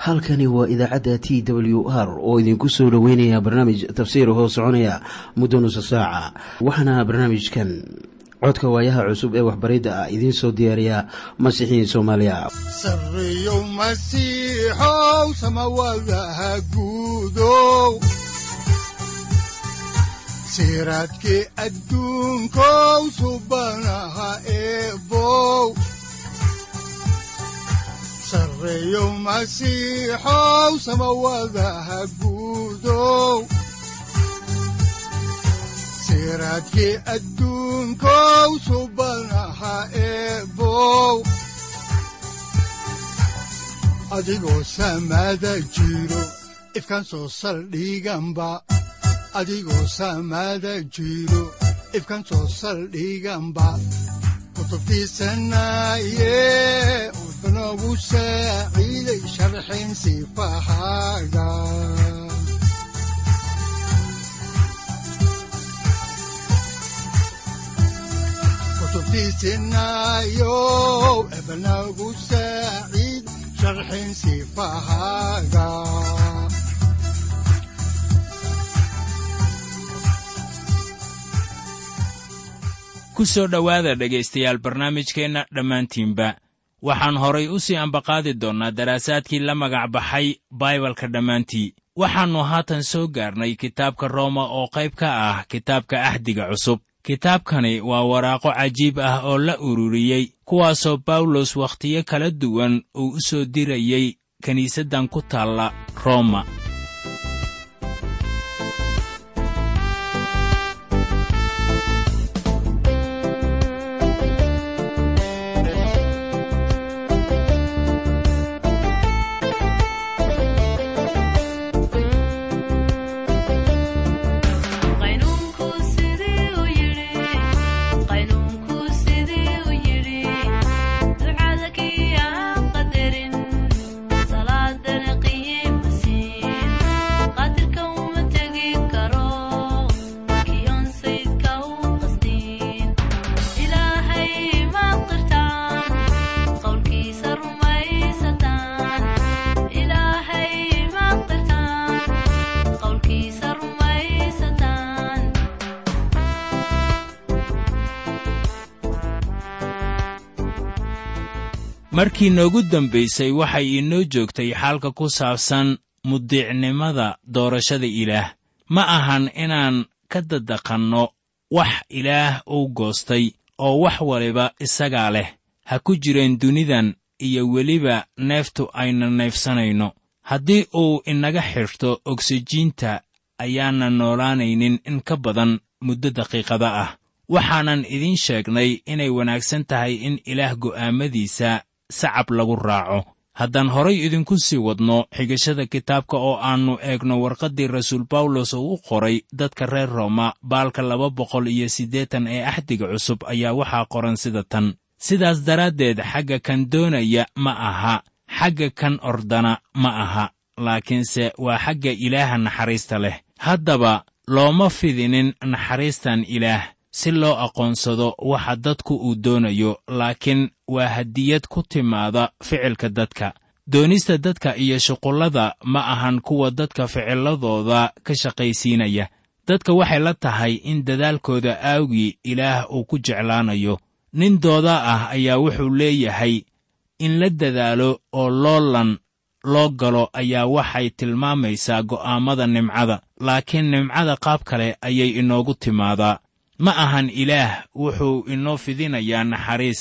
halkani waa idaacadda t w r oo idinku soo dhoweynaya barnaamij tafsiir hoo soconaya muddo nusa saaca waxaana barnaamijkan codka waayaha cusub ee waxbaridda ah idiin soo diyaariya masiixiin soomaaliya sareyow masiixow samawadaha guudow siraadkii adduunkow subanaha eebow sareyow masiixow samawadaha guudow siraadkii adduunkow subanaha eebow adigoo samada jiro ifkaan soo saldhiganba adigoo samada jiro ifkaan soo saldhiganba kutubtiisanaye udanogu saaciiday sharxin sifahaaga kutubtiisinayo ebanagu saaciid sharxin sifahaaga ku soo dhowaada dhegaystayaal barnaamijkeenna dhammaantiinba waxaan horay u sii ambaqaadi doonnaa daraasaadkii la magac baxay baibalka dhammaantii waxaannu haatan soo gaarnay kitaabka rooma oo qayb ka ah kitaabka ahdiga cusub kitaabkani waa waraaqo cajiib ah oo la ururiyey kuwaasoo bawlos wakhtiyo kala duwan uu u soo dirayey kiniisaddan ku taalla rooma markii noogu dambaysay waxay inoo joogtay xaalka ku saabsan mudiicnimada doorashada ilaah ma ahan inaan ka dadaqanno wax ilaah uu goostay oo wax waliba isagaa leh ha ku jireen dunidan iyo weliba neeftu ayna neefsanayno haddii uu inaga xidhto ogsijiinta ayaana noolaanaynin in ka badan muddo daqiiqada ah waxaanan idiin sheegnay inay wanaagsan tahay in ilaah go'aammadiisa sacab lagu raaco haddaan horay idinku sii wadno xigashada kitaabka oo aannu eegno warqaddii rasuul bawlos oo u qoray dadka reer rooma baalka laba boqol iyo siddeetan ee axdiga cusub ayaa waxaa qoran sida tan sidaas daraaddeed xagga kan doonaya ma aha xagga kan ordana ma aha laakiinse waa xagga ilaaha naxariista leh haddaba looma fidinin naxariistan ilaah si loo aqoonsado waxa dadku uu doonayo laakiin waa hadiyad ku timaada ficilka dadka doonista dadka iyo shuqullada ma ahan kuwa dadka ficiladooda ka shaqaysiinaya dadka waxay la tahay in dadaalkooda aawgii ilaah uu ku jeclaanayo nin dooda ah ayaa wuxuu leeyahay in la dadaalo oo loolan loo galo ayaa waxay tilmaamaysaa go'aammada nimcada laakiin nimcada qaab kale ayay inoogu timaadaa ma ahan ilaah wuxuu inoo fidinayaa naxariis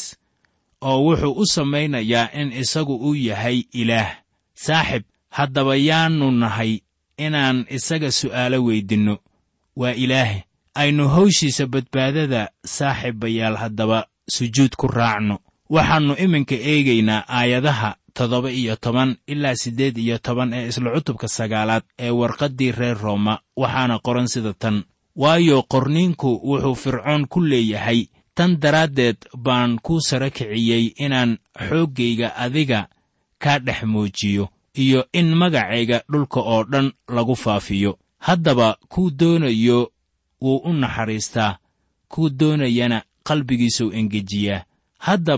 oo wuxuu u samaynayaa in isagu uu yahay ilaah saaxib haddaba yaannu nahay inaan isaga su'aalo weydinno waa ilaahe aynu hawshiisa badbaadada saaxiibayaal haddaba sujuud ku raacno waxaannu iminka eegaynaa aayadaha toddoba iyo toban ilaa siddeed iyo toban ee isla cutubka sagaalaad ee warqaddii reer rooma waxaana qoran sida tan waayo qorniinku wuxuu fircoon ku leeyahay tan daraaddeed baan kuu sara kiciyey inaan xooggayga adiga kaa dhex muujiyo iyo in magacayga dhulka oo dhan lagu faafiyo haddaba kuu doonayo wuu u naxariistaa kuu doonayana qalbigiisuu engejiyaa haddaba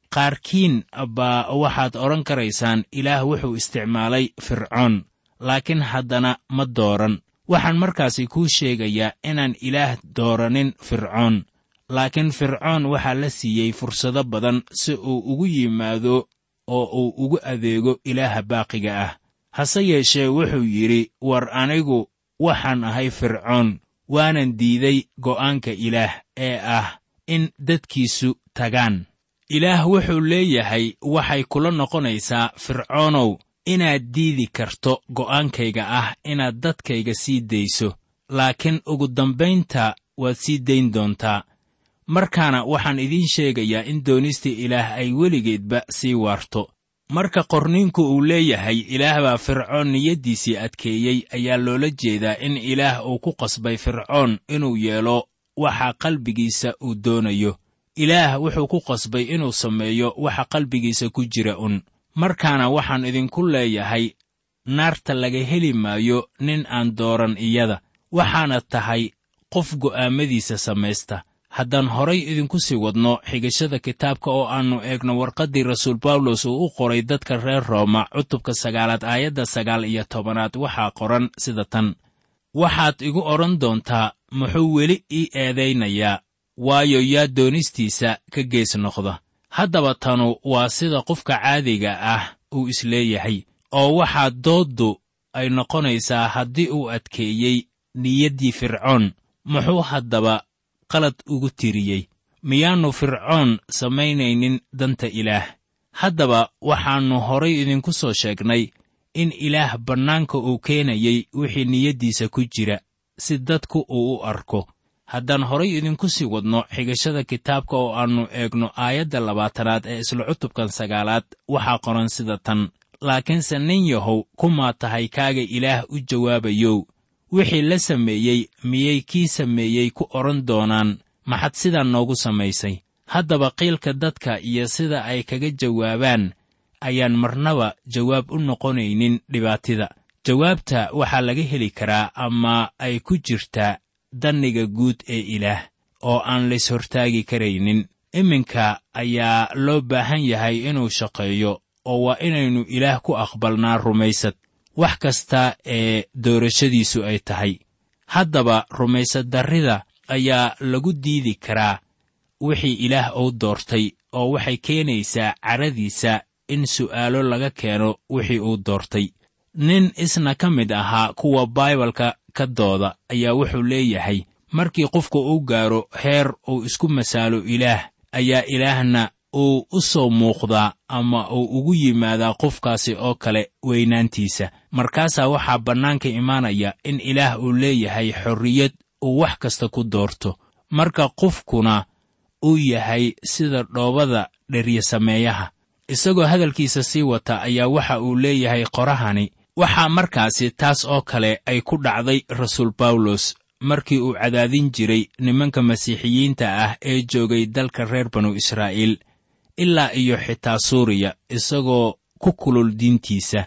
qaarkiin baa waxaad odhan karaysaan ilaah wuxuu isticmaalay fircoon laakiin haddana ma dooran waxaan markaasi kuu sheegayaa inaan ilaah dooranin fircoon laakiin fircoon waxaa la siiyey fursado badan si uu ugu yimaado oo uu ugu adeego ilaaha baaqiga ah hase yeeshee wuxuu yidhi war anigu waxaan ahay fircoon waanan diiday go'aanka ilaah ee ah in dadkiisu tagaan ilaah wuxuu leeyahay waxay kula noqonaysaa fircoonow inaad diidi karto go'aankayga ah inaad dadkayga sii dayso laakiin ugu dambaynta waad sii dayn doontaa markaana waxaan idiin sheegayaa in doonista ilaah ay weligeedba sii waarto marka qorniinku uu leeyahay ilaah baa fircoon niyaddiisii adkeeyey ayaa loola jeedaa in ilaah uu ku qasbay fircoon inuu yeelo waxa qalbigiisa uu doonayo ilaah wuxuu ku qasbay inuu sameeyo waxa qalbigiisa ku jira un markaana waxaan idinku leeyahay naarta laga heli maayo nin aan dooran iyada waxaana tahay qof go'aammadiisa samaysta haddaan horay idinku sii wadno xigashada kitaabka oo aannu eegno warqaddii rasuul bawlos uu u qoray dadka reer rooma cutubka sagaalaad aayadda sagaal iyo tobanaad waxaa qoran sida tan waxaad igu odhan doontaa muxuu weli ii eedaynayaa waayo yaa doonistiisa ka gees noqda haddaba tanu waa sida qofka caadiga ah uu isleeyahay oo waxaa dooddu ay noqonaysaa haddii uu adkeeyey niyaddii fircoon muxuu haddaba qalad ugu tiriyey miyaannu fircoon samaynaynin danta ilaah haddaba waxaannu horay idinku soo sheegnay in ilaah bannaanka uu keenayey wixii niyaddiisa ku jira si dadku uu u arko haddaan horay idinku sii wadno xigashada kitaabka oo aannu eegno aayadda labaatanaad ee isla cutubkan sagaalaad waxaa qoran sida tan laakiinse nin yahow kumaa tahay kaaga ilaah u jawaabayow wixii la sameeyey miyay kii sameeyey ku odhan doonaan maxad sidaa noogu samaysay haddaba qiilka dadka iyo sida ay kaga jawaabaan ayaan marnaba jawaab u noqonaynin dhibaatida jawaabta waxaa laga heli karaa ama ay ku jirtaa danniga guud ee ilaah oo aan lays hortaagi karaynin iminka ayaa loo baahan yahay inuu shaqeeyo oo waa inaynu ilaah ku aqbalnaa rumaysad wax kasta ee doorashadiisu ay tahay haddaba rumaysaddarrida ayaa lagu diidi karaa wixii ilaah uu doortay oo waxay keenaysaa caradiisa in su'aalo laga keeno wixii uu doortay nin isna ka mid ahaa kuwa baibalka ka dooda ayaa wuxuu leeyahay markii qofku uu gaaro heer uu isku masaalo ilaah ayaa ilaahna uu u soo muuqdaa ama uu ugu yimaadaa qofkaasi oo kale weynaantiisa markaasaa waxaa bannaanka imaanaya in ilaah uu leeyahay xorriyad uu wax kasta ku doorto marka qofkuna uu yahay sida dhoobada dheryasameeyaha isagoo hadalkiisa sii wata ayaa waxa uu leeyahay qorahani waxaa markaasi taas oo kale ay ku dhacday rasuul bawlos markii uu cadaadin jiray nimanka masiixiyiinta ah ee joogay dalka reer banu israa'iil ilaa iyo xitaa suuriya isagoo ku kulul diintiisa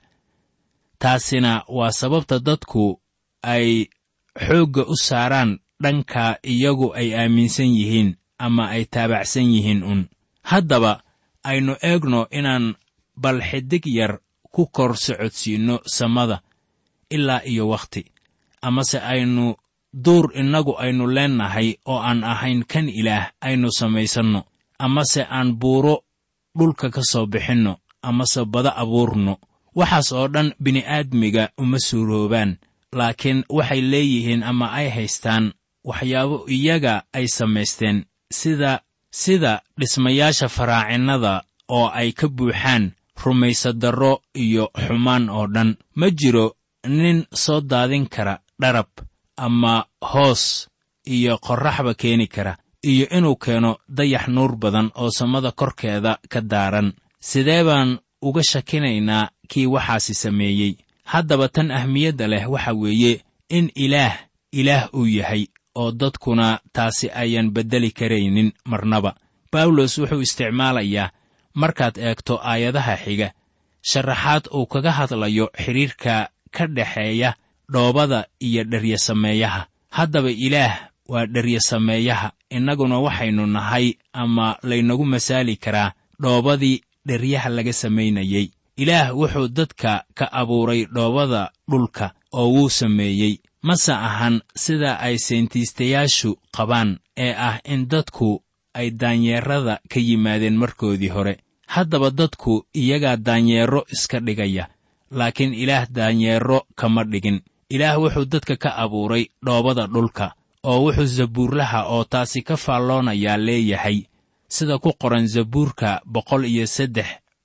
taasina waa sababta dadku ay xoogga u saaraan dhanka iyagu ay aaminsan yihiin ama ay taabacsan yihiin un haddaba aynu eegno inaan bal xidig yar ku kor socodsiinno samada ilaa iyo wakhti amase aynu duur innagu aynu leennahay oo aan ahayn kan ilaah aynu samaysanno amase aan buuro dhulka ka soo bixinno amase bada abuurno waxaas oo dhan bini'aadmiga uma suuroobaan laakiin waxay leeyihiin ama ay haystaan waxyaabo iyaga ay samaysteen sida sida dhismayaasha faraacinnada oo ay ka buuxaan rumaysadarro iyo xumaan oo dhan ma jiro nin soo daadin kara dharab ama hoos iyo qorraxba keeni kara iyo inuu keeno dayax nuur badan oo samada korkeeda ka daaran sidee baan uga shakinaynaa kii waxaasi sameeyey haddaba tan ahmiyadda leh waxa weeye in ilaah ilaah uu yahay oo dadkuna taasi ayaan beddeli karaynin marnaba bawlos wuxuu isticmaalayaa markaad eegto aayadaha xiga sharaxaad uu kaga hadlayo xidhiirka ka dhexeeya dhoobada iyo dheryasameeyaha haddaba ilaah waa dheryasameeyaha innaguna waxaynu nahay ama laynagu masaali karaa dhoobadii dheryaha laga samaynayey ilaah wuxuu dadka ka abuuray dhoobada dhulka oo wuu sameeyey mase ahan sida ay seentiistayaashu qabaan ee ah in dadku ay daanyeerada ka yimaadeen markoodii hore haddaba dadku iyagaa daanyeero iska dhigaya laakiin ilaah daanyeero kama dhigin ilaah wuxuu dadka ka abuuray dhoobada dhulka oo wuxuu zabuurlaha oo taasi ka faalloonayaa leeyahay sida ku qoran zabuurka boqol iyo saddex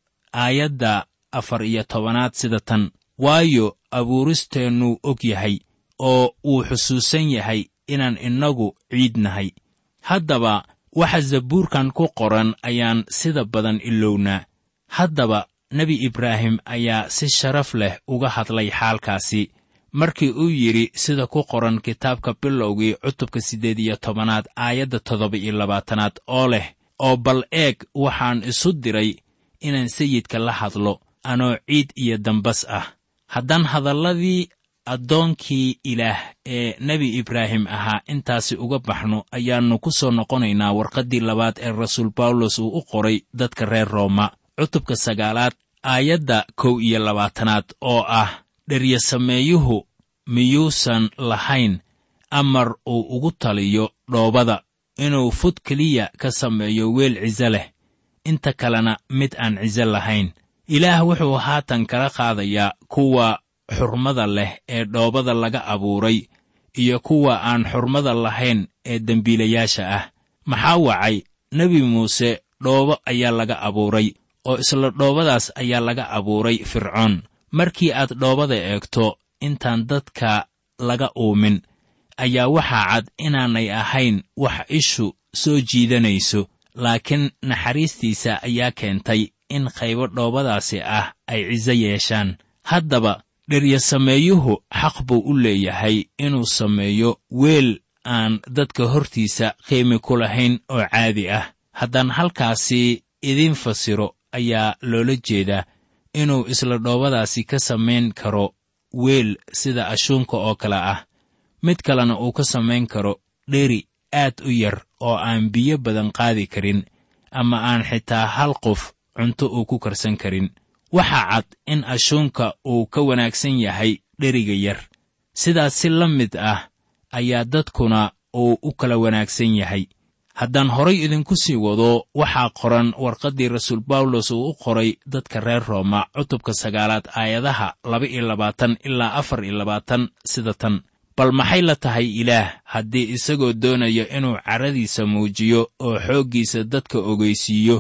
aayadda afar iyo tobanaad sida tan waayo abuuristeennuu og yahay oo wuu xusuusan yahay inaan innagu ciid nahay haddaba waxa zabuurkan ku qoran ayaan sida badan ilownaa haddaba nebi ibraahim ayaa si sharaf leh uga hadlay xaalkaasi markii uu yidhi sida ku qoran kitaabka bilowgii cutubka siddeed iyo tobanaad aayadda toddoba iyo labaatanaad oo leh oo bal eeg waxaan isu diray inaan sayidka la hadlo anoo ciid iyo dambas ah haddaan hadalladii addoonkii ilaah ee nebi ibraahim ahaa intaasi uga baxno ayaannu ku soo noqonaynaa warqaddii labaad ee rasuul bawlos uu u qoray dadka reer rooma cutubka sagaalaad aayadda kow iyo labaatanaad oo ah dheryasameeyuhu miyuusan lahayn amar uu ugu taliyo dhoobada inuu fud keliya ka sameeyo weel ciso leh inta kalena mid aan ciso lahayn ilaah wuxuu haatan kala qaadayaa kuwa xurmada leh ee dhoobada laga abuuray iyo kuwa aan xurmada lahayn ee dembiilayaasha ah maxaa wacay nebi muuse dhoobo ayaa laga abuuray oo isla dhoobadaas ayaa laga abuuray fircoon markii aad dhoobada eegto intaan dadka laga uumin ayaa waxaa cad inaanay ahayn wax ishu soo jiidanayso laakiin naxariistiisa ayaa keentay in qaybo dhoobadaasi ah ay ciso yeeshaan haddaba dheryasameeyuhu xaq buu u leeyahay inuu sameeyo weel aan dadka hortiisa qiimi ku lahayn oo caadi ah haddaan halkaasi idiin fasiro ayaa loola jeedaa inuu isla dhoobadaasi ka samayn karo weel sida ashuunka oo kale ah mid kalena uu ka samayn karo dheri aad u yar oo aan biyo badan qaadi karin ama aan xitaa hal qof cunto uu ku karsan karin waxaa cad in ashuunka uu ka wanaagsan yahay dheriga yar sidaas si la mid ah ayaa dadkuna uu u kala wanaagsan yahay haddaan horay idinku sii wado waxaa qoran warqaddii rasuul bawlos uu u qoray dadka reer rooma cutubka sagaalaad aayadaha laba iyo labaatan ilaa afar iyo labaatan sida tan bal maxay la tahay ilaah haddii isagoo doonayo inuu carradiisa muujiyo oo xooggiisa dadka ogeysiiyo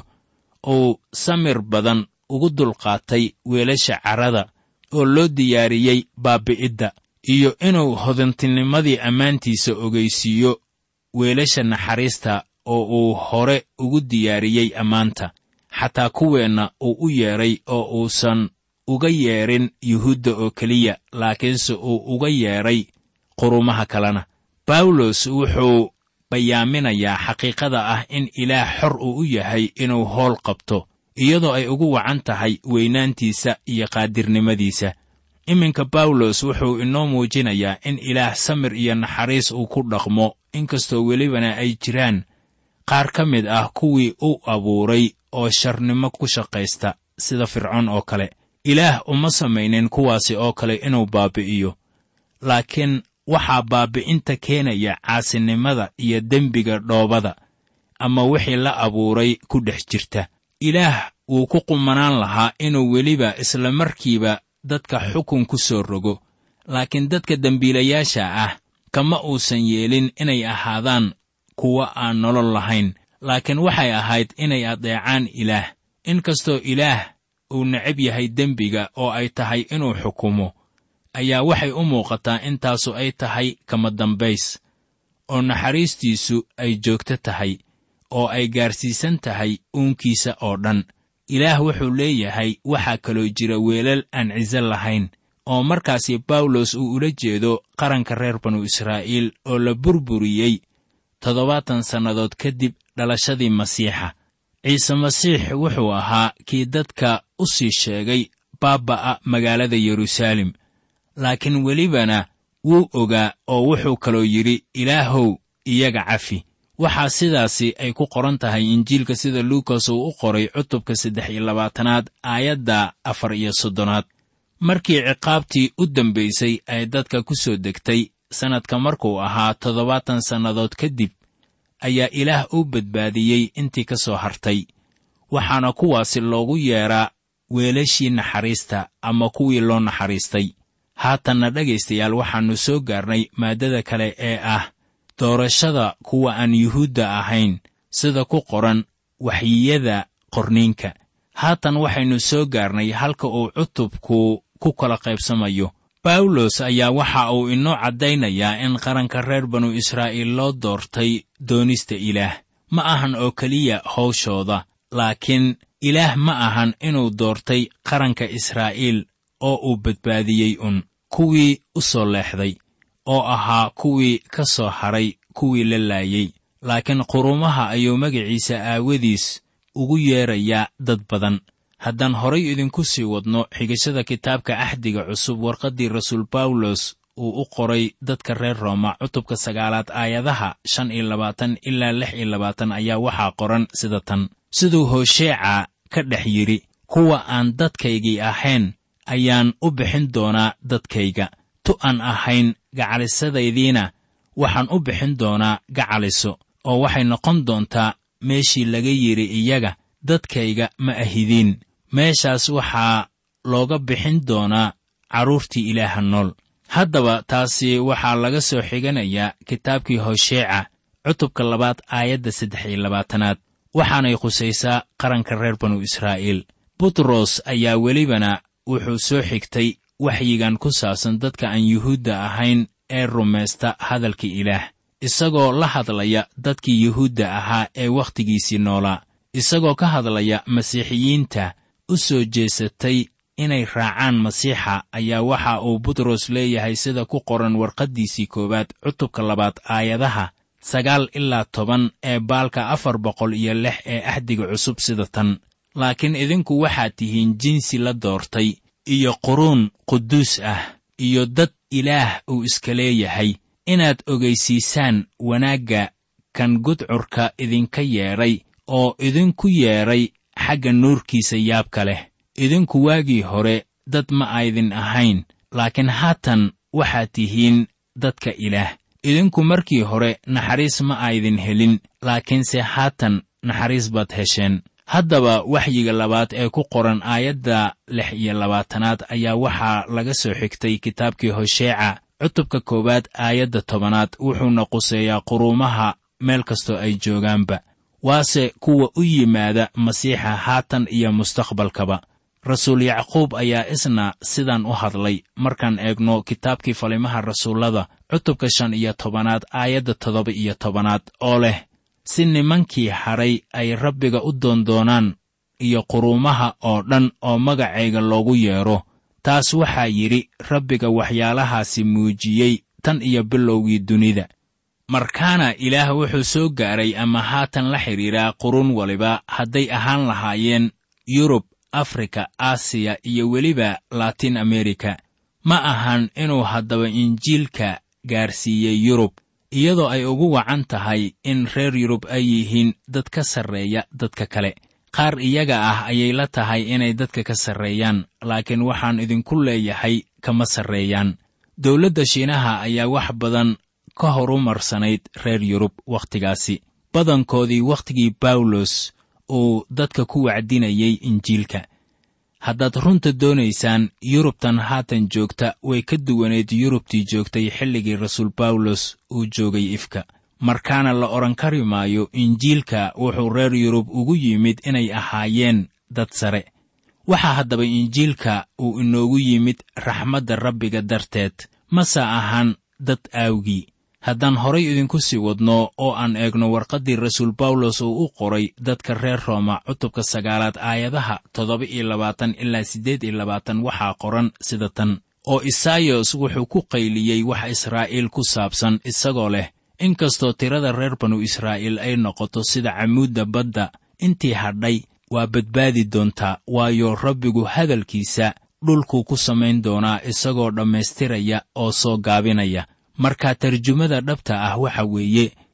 uu samir badan ugu dulqaatay weelasha carrada oo loo diyaariyey baabi'idda iyo inuu hodantinimadii ammaantiisa ogeysiiyo weelasha naxariista oo uu hore ugu diyaariyey ammaanta xataa kuweenna uu u yeedhay oo uusan uga yeedhin yuhuudda oo keliya laakiinse uu uga yeedhay qurumaha kalena bawlos wuxuu bayaaminayaa xaqiiqada ah in ilaah xor uu u yahay inuu howl qabto iyadoo ay ugu wacan tahay weynaantiisa iyo qaadirnimadiisa iminka bawlos wuxuu inoo muujinayaa in ilaah samir iyo naxariis uu ku dhaqmo inkastoo welibana ay jiraan qaar ka mid ah kuwii u abuuray oo sharnimo ku shaqaysta sida fircoon oo kale ilaah uma samaynin kuwaasi oo kale inuu baabi'iyo laakiin waxaa baabi'inta keenaya caasinimada iyo dembiga dhoobada ama wixii la abuuray ku dhex jirta ilaah wuu ku qumanaan lahaa inuu weliba isla markiiba dadka xukun ku soo rogo laakiin dadka dembiilayaasha ah kama uusan yeelin inay ahaadaan kuwa aan nolol lahayn laakiin waxay ahayd inay adeecaan ilaah inkastoo ilaah uu necab yahay dembiga oo ay tahay inuu xukumo ayaa waxay u muuqataa intaasu ay tahay kama dambays oo naxariistiisu ay joogto tahay oo ay gaarsiisan tahay uunkiisa oo dhan ilaah wuxuu leeyahay waxaa kaloo jira weelal aan ciso lahayn oo markaasi bawlos uu ula jeedo qaranka reer banu israa'iil oo la burburiyey toddobaatan sannadood kadib dhalashadii masiixa ciise masiix wuxuu ahaa kii dadka u sii sheegay baaba'a magaalada yeruusaalem laakiin welibana wuu ogaa oo wuxuu kaloo yidhi ilaahow iyaga cafi waxaa sidaasi ay ku qoran tahay injiilka sida luukas uu u qoray cutubka saddex iyo labaatanaad aayadda afar iyo soddonaad markii ciqaabtii u dambaysay ay dadka ku soo degtay sannadka markuu ahaa toddobaatan sannadood kadib ayaa ilaah u badbaadiyey intii ka soo hartay waxaana kuwaasi loogu yeedhaa weelashii naxariista ama kuwii loo naxariistay haatanna dhegaystayaal waxaannu soo gaarnay maaddada kale ee ah doorashada kuwa aan yuhuudda ahayn sida ku qoran waxyiyada qorniinka haatan waxaynu soo gaarnay halka uu cutubku ku kala qaybsamayo bawlos ayaa waxa uu inoo caddaynayaa in qaranka reer banu israa'iil loo doortay doonista ilaah ma ahan oo keliya hawshooda laakiin ilaah ma ahan inuu doortay qaranka israa'iil oo uu badbaadiyey un kuwii u soo leexday oo ahaa kuwii ka soo hadhay kuwii la laayey laakiin qurumaha ayuu magaciisa aawadiis ugu yeedrayaa dad badan haddaan horay idinku sii wadno xigashada kitaabka axdiga cusub warqaddii rasuul bawlos uu u qoray dadka reer rooma cutubka sagaalaad aayadaha shan iyo labaatan ilaa lix iyo labaatan ayaa waxaa qoran sida tan siduu hoosheeca ka dhex yidhi kuwa aan dadkaygii ahayn ayaan u bixin doonaa dadkayga tu aan ahayn gacalisadaydiina waxaan u bixin doonaa gacaliso oo waxay noqon doontaa meeshii laga yidhi iyaga dadkayga ma ahidiin meeshaas waxaa looga bixin doonaa carruurtii ilaaha nool haddaba taasi waxaa laga soo xiganayaa kitaabkii hosheeca cutubka labaad aayadda saddex iyo labaatanaad waxaanay khusaysaa qaranka reer banu israa'iil butros ayaa welibana wuxuu soo xigtay waxyigan ku saabsan dadka aan yuhuudda ahayn ee rumaysta hadalka ilaah isagoo la hadlaya dadkii yuhuudda ahaa ee wakhtigiisii noolaa isagoo ka hadlaya masiixiyiinta u soo jeesatay inay raacaan masiixa ayaa waxa uu butros leeyahay sida ku qoran warqaddiisii koowaad cutubka labaad aayadaha sagaal ilaa toban ee baalka afar boqol iyo lix ee axdiga cusub sida tan laakiin idinku waxaad tihiin jinsi la doortay iyo quruun quduus ah iyo dad ilaah uu iska leeyahay inaad ogaysiisaan wanaagga kan gudcurka idinka yeedhay oo idinku yeedhay xagga nuurkiisa yaabka leh idinku waagii hore dad ma aydin ahayn laakiin haatan waxaad tihiin dadka ilaah idinku markii hore naxariis ma aydin helin laakiinse haatan naxariis baad hesheen haddaba waxyiga labaad ee ku qoran aayadda lix iyo labaatanaad ayaa waxaa laga soo xigtay kitaabkii hosheeca cutubka koowaad aayadda tobanaad wuxuuna quseeyaa quruumaha meel kastoo ay joogaanba waase kuwa u yimaada masiixa haatan iyo mustaqbalkaba rasuul yacquub ayaa isna sidan u hadlay markaan eegno kitaabkii falimaha rasuullada cutubka shan iyo tobanaad aayadda toddoba iyo tobanaad oo leh si nimankii hadhay ay rabbiga u doondoonaan iyo quruumaha oo dhan oo magacayga loogu yeedho taas waxaa yidhi rabbiga waxyaalahaasi muujiyey tan iyo bilowgii dunida markaana ilaah wuxuu soo gaaray ama haatan la xidhiidhaa qurun waliba hadday ahaan lahaayeen yurub afrika aasiya iyo weliba laatin amerika ma ahan inuu haddaba injiilka gaarsiiyey yurub iyadoo ay ugu wacan tahay in reer yurub ay yihiin dad ka sarreeya dadka kale qaar iyaga ah ayay la tahay inay dadka ka sarreeyaan laakiin waxaan idinku leeyahay kama sarreeyaan dowladda shiinaha ayaa wax badan ka horumarsanayd reer yurub wakhtigaasi badankoodii wakhtigii bawlos uu dadka ku wacdinayay injiilka haddaad runta doonaysaan yurubtan haatan joogta way ka duwanayd yurubtii joogtay xilligii rasuul bawlos uu joogay ifka markaana la odhan kari maayo injiilka wuxuu reer yurub ugu yimid inay ahaayeen dad sare waxaa haddaba injiilka uu inoogu yimid raxmadda rabbiga darteed mase ahan dad aawgii haddaan horay idinku sii wadno oo aan eegno warqaddii rasuul bawlos uu u qoray dadka reer rooma cutubka sagaalaad aayadaha toddoba iyo labaatan ilaa siddeed iyo labaatan waxaa qoran sida tan oo isaayos wuxuu ku qayliyey wax israa'iil ku saabsan isagoo leh inkastoo tirada reer banu israa'iil ay noqoto sida camuudda badda intii hadhay waa badbaadi doontaa waayo rabbigu hadalkiisa dhulkuu ku samayn doonaa isagoo dhammaystiraya oo soo gaabinaya marka tarjumada dhabta ah waxa weeye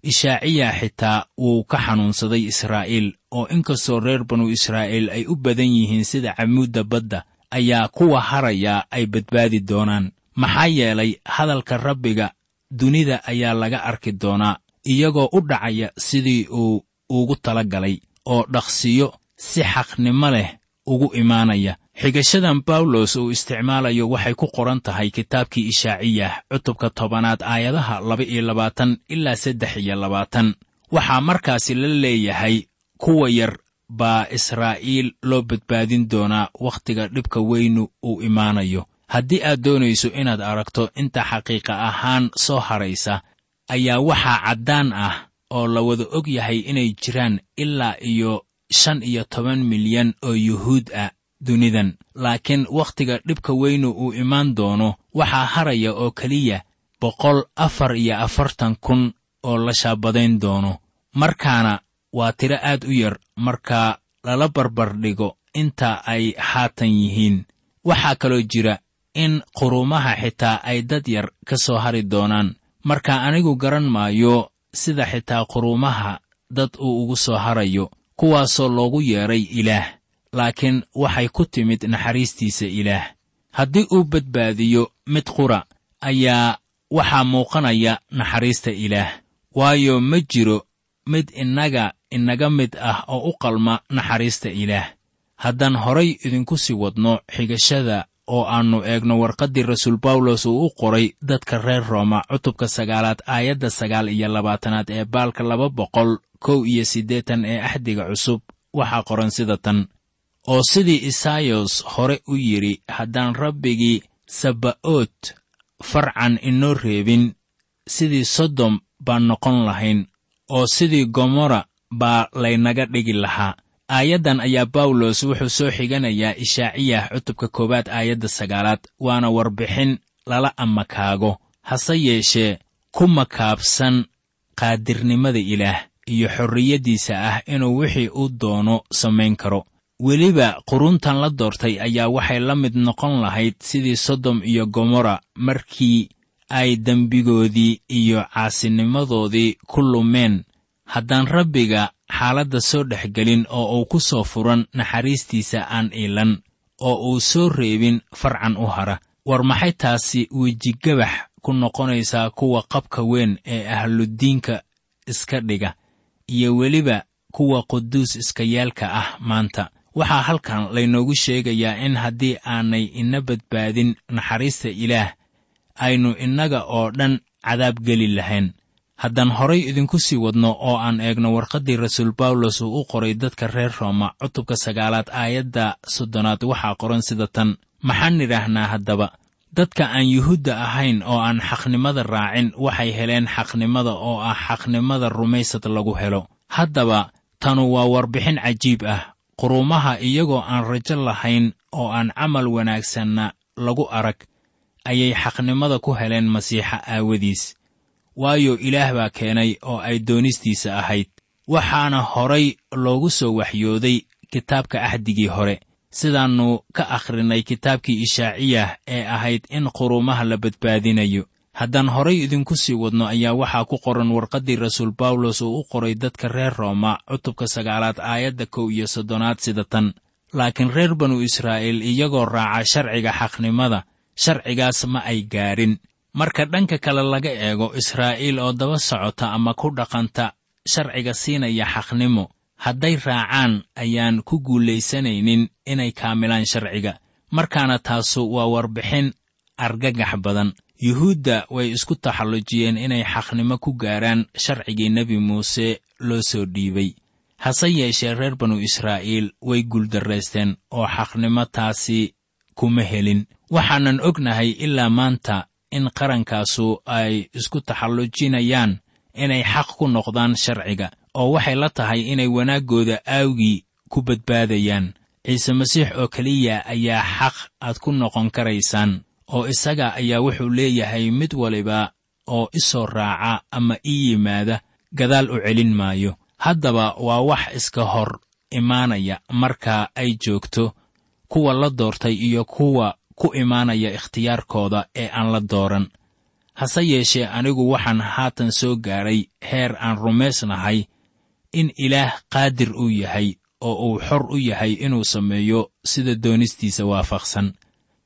ishaaciya xitaa wuu ka xanuunsaday israa'iil oo inkastoo reer banu israa'iil ay u badan yihiin sida camuudda badda ayaa kuwa haraya ay badbaadi doonaan maxaa yeelay hadalka rabbiga dunida ayaa laga arki doonaa iyagoo u dhacaya sidii uu ugu tala galay oo dhaqsiyo si xaqnimo leh ugu imaanaya xigashadan bawlos uu isticmaalayo waxay ku qoran tahay kitaabkii ishaaciyah cutubka tobanaad aayadaha laba iyo labaatan ilaa saddex iyo labaatan waxaa markaasi la leeyahay kuwa yar baa israa'iil loo badbaadin doonaa wakhtiga dhibka weynu uu imaanayo haddii aad doonayso inaad aragto inta xaqiiqa ahaan soo haraysa ayaa waxaa caddaan ah oo la wada og yahay inay jiraan ilaa iyo shan iyo toban milyan oo yuhuud ah dunidan laakiin wakhtiga dhibka weynu uu imaan doono waxaa haraya oo keliya boqol afar iyo afartan kun oo la shaabadayn doono markaana waa tiro aad u yar marka lala barbardhigo inta ay haatan yihiin waxaa kaloo jira in quruumaha xitaa ay dad yar ka soo hari doonaan marka anigu garan maayo sida xitaa quruumaha dad uu ugu soo harayo kuwaasoo loogu yeedhay ilaah laakiin waxay ku timid naxariistiisa ilaah haddii uu badbaadiyo mid qura ayaa waxaa muuqanaya naxariista ilaah waayo ma jiro mid innaga inaga mid ah oo u qalma naxariista ilaah haddaan horay idinku sii wadno xigashada oo aannu eegno warqaddii rasuul bawlos uu u qoray dadka reer rooma cutubka sagaalaad aayadda sagaal iyo labaatanaad ee baalka laba boqol kow iyo siddeetan ee axdiga cusub waxaa qoran sida tan oo sidii isaayos hore u yidhi haddaan rabbigii sabba'ood farcan inoo reebin sidii sodom baan noqon lahayn oo sidii gomorra baa laynaga dhigi lahaa aayaddan ayaa bawlos wuxuu soo xiganayaa ishaaciyah cutubka koowaad aayadda sagaalaad waana warbixin lala amakaago hase yeeshee ku makaabsan qaadirnimada ilaah iyo xorriyaddiisa ah inuu wixii uu doono samayn karo weliba quruntan la doortay ayaa waxay la mid noqon lahayd sidii sodom iyo gomorra markii ay dembigoodii iyo caasinimadoodii ku lumeen haddaan rabbiga xaaladda soo dhex gelin oo uu ku soo furan naxariistiisa aan iilan oo uu soo reebin farcan u hara war maxay taasi wejigabax ku noqonaysaa kuwa qabka weyn ee ahluddiinka iska dhiga iyo weliba kuwa quduus iskayaalka ah maanta waxaa halkan laynoogu sheegayaa in haddii aanay ina badbaadin naxariista ilaah aynu innaga oo dhan cadaab geli lahayn haddaan horay idinku sii wadno oo aan eegno warqaddii rasuul bawlos uu u qoray dadka reer rooma cutubka sagaalaad aayadda soddonaad waxaa qoran sida tan maxaan nidhaahnaa haddaba dadka aan yuhuudda ahayn oo aan xaqnimada raacin waxay heleen xaqnimada oo ah xaqnimada rumaysad lagu helo haddaba tanu waa warbixin cajiib ah quruumaha iyagoo aan rajo lahayn oo aan camal wanaagsanna lagu arag ayay xaqnimada ku heleen masiixa aawadiis waayo ilaah baa keenay oo ay doonistiisa ahayd waxaana horay loogu soo waxyooday kitaabka axdigii hore sidaannu ka akhrinay kitaabkii ishaaciyah ee ahayd in quruumaha la badbaadinayo haddaan horay idinku sii wadno ayaa waxaa ku qoran warqaddii rasuul bawlos uu u qoray dadka reer rooma cutubka sagaalaad aayadda kow iyo soddonaad sida tan laakiin reer banu israa'iil iyagoo raaca sharciga xaqnimada sharcigaas ma ay gaadhin marka dhanka kale laga eego israa'iil oo daba socota ama ku dhaqanta sharciga siinaya xaqnimo hadday raacaan ayaan ku guulaysanaynin inay kaamilaan sharciga markaana taasu waa warbixin argagax badan yuhuudda way isku taxallujiyeen inay xaqnimo ku gaaraan sharcigii nebi muuse loo soo dhiibay hase yeeshee reer banu israa'iil way guuldarraysteen oo xaqnimo taasi kuma helin waxaanan ognahay ilaa maanta in qarankaasu ay isku taxallujinayaan inay xaq ku noqdaan sharciga oo waxay la tahay inay wanaaggooda aawgii ku badbaadayaan ciise masiix oo keliya ayaa xaq aad ku noqon karaysaan oo isaga ayaa wuxuu leeyahay mid waliba oo i soo raaca ama ii yimaada gadaal u celin maayo haddaba waa wax iska hor imaanaya marka ay joogto kuwa la doortay iyo kuwa ku imaanaya ikhtiyaarkooda ee aan la dooran hase yeeshee anigu waxaan haatan soo gaadhay heer aan rumaysnahay in ilaah qaadir uu yahay oo uu xor u yahay inuu sameeyo sida doonistiisa waafaqsan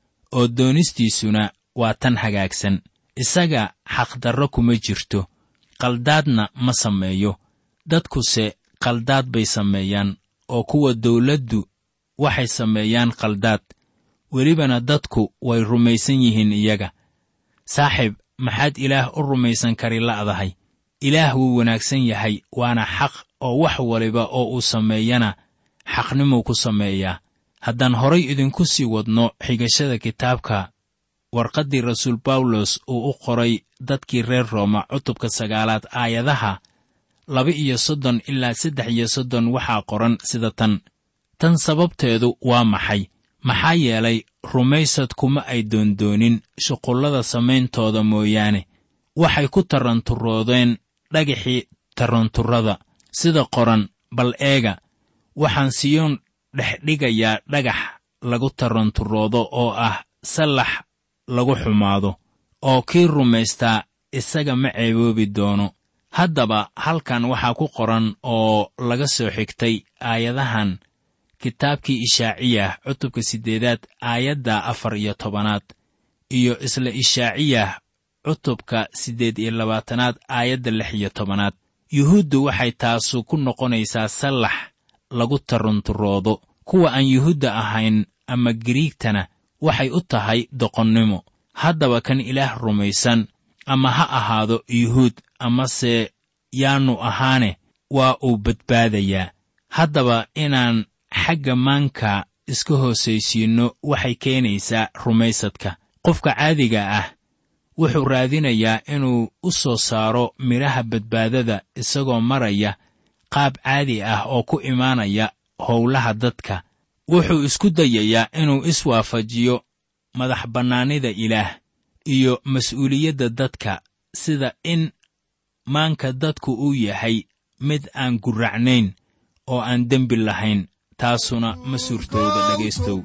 oo doonistiisuna waa tan hagaagsan isaga xaqdarro kuma jirto qaldaadna ma sameeyo dadkuse qaldaad bay sameeyaan oo kuwa dawladdu waxay sameeyaan qaldaad welibana dadku way rumaysan yihiin iyaga saaxiib maxaad ilaah u rumaysan kari la'dahay ilaah wuu wanaagsan yahay waana xaq oo wax waliba oo uu sameeyana xaqnimuu ku sameeyaa haddaan horay idinku sii wadno xigashada kitaabka warqaddii rasuul bawlos uu u qoray dadkii reer rooma cutubka sagaalaad aayadaha laba iyo soddon ilaa saddex iyo soddon waxaa qoran sida tan tan sababteedu waa maxay maxaa yeelay rumaysad kuma ay doondoonin shuqullada samayntooda mooyaane waxay ku taranturoodeen dhagaxii taranturrada sida qoran bal eega waxaan siyoon dhexdhigayaa dhagax lagu taranturoodo oo ah sallax lagu xumaado oo kii rumaystaa isaga ma ceeboobi doono haddaba halkan waxaa ku qoran oo laga soo xigtay aayadahan kitaabkii ishaaciyah cutubka siddeedaad aayadda afar iyo tobanaad iyo isla ishaaciyah cutubka siddeed iyo labaatanaad aayadda lix iyo tobanaad yuhuuddu waxay taasu ku noqonaysaa sallax lagu tarunturoodo kuwa aan yuhuudda ahayn ama giriigtana waxay u tahay doqonnimo haddaba kan ilaah rumaysan ama ha ahaado yuhuud amase yaannu ahaane waa uu badbaadayaa haddaba inaan xagga maanka iska hoosaysiinno waxay keenaysaa rumaysadka qofka caadiga ah wuxuu raadinayaa inuu u soo saaro midhaha badbaadada isagoo maraya qaab caadi ah oo ku imaanaya howlaha dadka wuxuu isku dayayaa inuu iswaafajiyo madax bannaanida ilaah iyo mas'uuliyadda dadka sida in maanka dadku uu yahay mid aan gurracnayn oo aan dembi lahayn taasuna ma suurtooda dhegaystow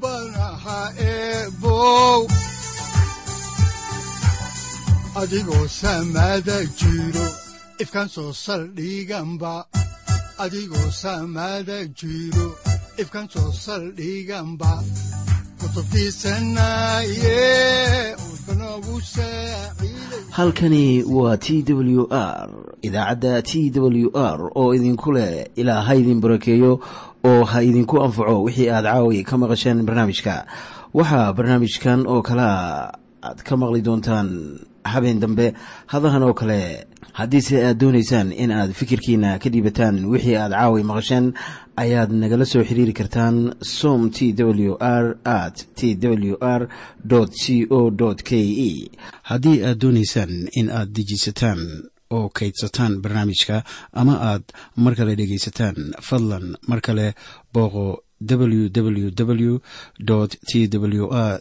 adigoo samaada jiro ifkaan soo saldhiganba adigoo samaada jiro ifkaan soo saldhiganba halkani waa t w r idaacadda t w r oo idinku leh ilaa ha idin barakeeyo oo ha idinku anfaco wixii aad caawi ka maqasheen barnaamijka waxaa barnaamijkan oo kalaa aad ka maqli doontaan habeen dambe hadahan oo kale haddiise aad doonaysaan in aad fikirkiina ka dhiibataan wixii aad caawi maqasheen ayaad nagala soo xiriiri kartaan som t w r at t w r c o k e haddii aad doonaysaan in aad dejiisataan oo kaydsataan barnaamijka ama aad mar kale dhegaysataan fadlan mar kale booqo www t w r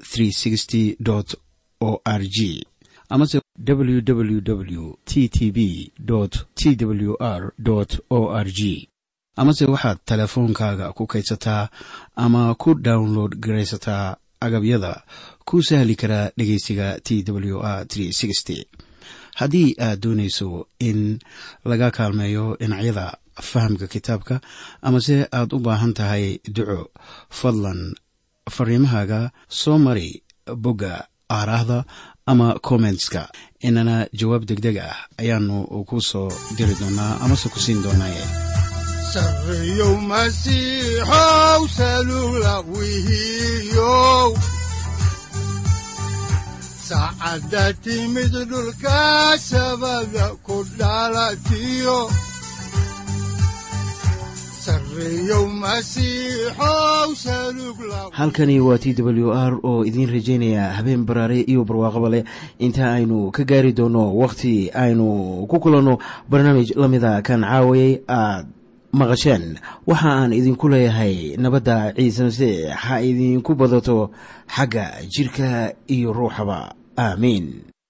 o r g amase www t t b t w r o r g amase waxaad teleefoonkaaga ku kaydsataa ama ku download garaysataa agabyada ku sahli karaa dhegeysiga t w r haddii aad doonayso in laga kaalmeeyo dhinacyada fahamka kitaabka amase aad u baahan tahay duco fadlan fariimahaaga soo mari bogga aaraahda ama kommentska inana jawaab degdeg ah ayaanu ku soo diri doonaa amase ku siin doonaaye sareyow masiixow salula wihiyow saacadda timid dhulka sabada ku dhalatiyo halkani waa t w r oo idiin rajaynaya habeen baraare iyo barwaaqaba leh inta aynu ka gaari doono wakhti aynu ku kulanno barnaamij la mida kan caawayay aad maqasheen waxa aan idinku leeyahay nabadda ciise masiix ha idinku badato xagga jidhka iyo ruuxaba aamiin